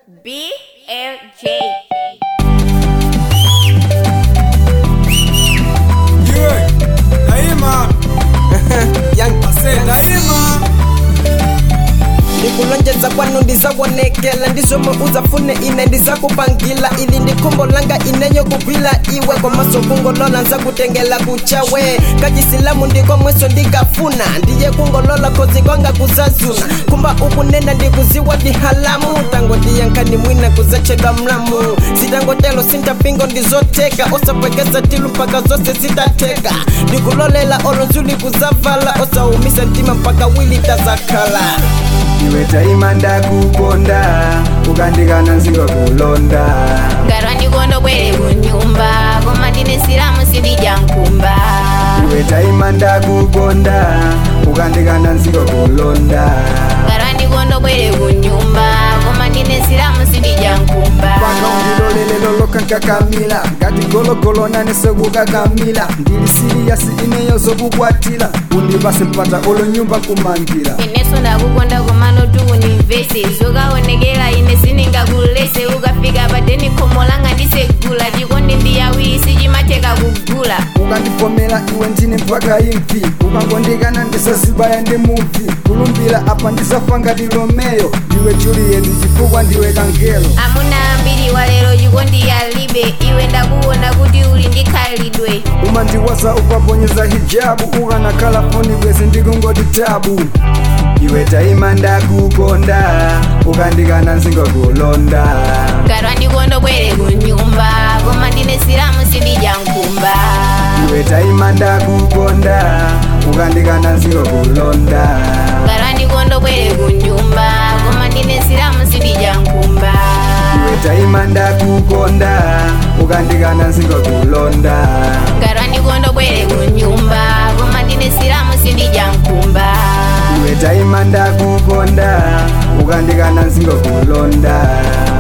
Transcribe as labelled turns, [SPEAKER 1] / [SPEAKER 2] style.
[SPEAKER 1] BLJ.
[SPEAKER 2] Yeah, daima
[SPEAKER 3] Young
[SPEAKER 2] ase daima
[SPEAKER 3] ndikulonjeza kwanu ndizawonekela ndizomwe uzafune ine ndizakupangila ili ndi khumbo langa ineyo kugwila iwe komaso kungolola nzakutengela kuchawe kachisilamu ndikomweso ndikafuna ndiye kungolola kozi kwanga kuzazuna kumba ukunena ndikuziwa dihalamu tango ndiyankani mwina kuzachedwa mlamu zitangotelo sintapingo ndizoteka osapwekeza tilu mpaka zose zitateka ndikulolela olonzuli kuzavala osaumise mtima mpaka wili tazakhala
[SPEAKER 4] iwe taima ndakukonda ukandikana nzinga kulonda
[SPEAKER 1] Ngarwa ndikondo bwere kunyumba koma ndine silamu sindidya nkumba
[SPEAKER 4] iwe taima ndakukonda ukandikana nzinga kulonda
[SPEAKER 1] Ngarwa ndikondo bwere kunyumba koma ndine silamu sindidya nkumba
[SPEAKER 4] paka undilolelelo lokankakamila ngati gologolo nane sekukakamila ndili siliyasi ineyo zokukwatila undipase mpata olo nyumba kumangila
[SPEAKER 1] ineso ndakukonda komano tukunimvese zokaonekera ine siningakulese ukafika padeni khomo langa ndisegula chikondi ndiyawiri sichimatheka kugula
[SPEAKER 4] ukandivomera iwe ndine mpaka imvi ukangondikana ndisazibaya ndi muvi kulumbira apa ndisafa ngati romeyo ndiwe juliet chifukwa ndiwe kangelo
[SPEAKER 1] amuna ambiri walero chikondi yalibe iwe ndakuona kuti uli ndi khalidwe
[SPEAKER 4] umandiwaza ukaponyeza hijabu ukanakhala foni bwezi ndikungoti tabu iwe taima ndakukonda ukandikana nzinga kulonda
[SPEAKER 1] ngarwa ndikondo bwere kunyumba koma ndine silamu sindidya nkumba
[SPEAKER 4] iwe taima ndakukonda ukandikana nzinga kulonda
[SPEAKER 1] ngarwa ndikondo bwere kunyumba koma ndine silamu sindidya nkumba
[SPEAKER 4] iwe taima ndakukonda ukandikana nzinga kulonda
[SPEAKER 1] ngarwa ndikondo bwere kunyumba koma ndine silamu sindidya nkumba
[SPEAKER 4] iwe taima ndakukonda ukandikana nzinga kulonda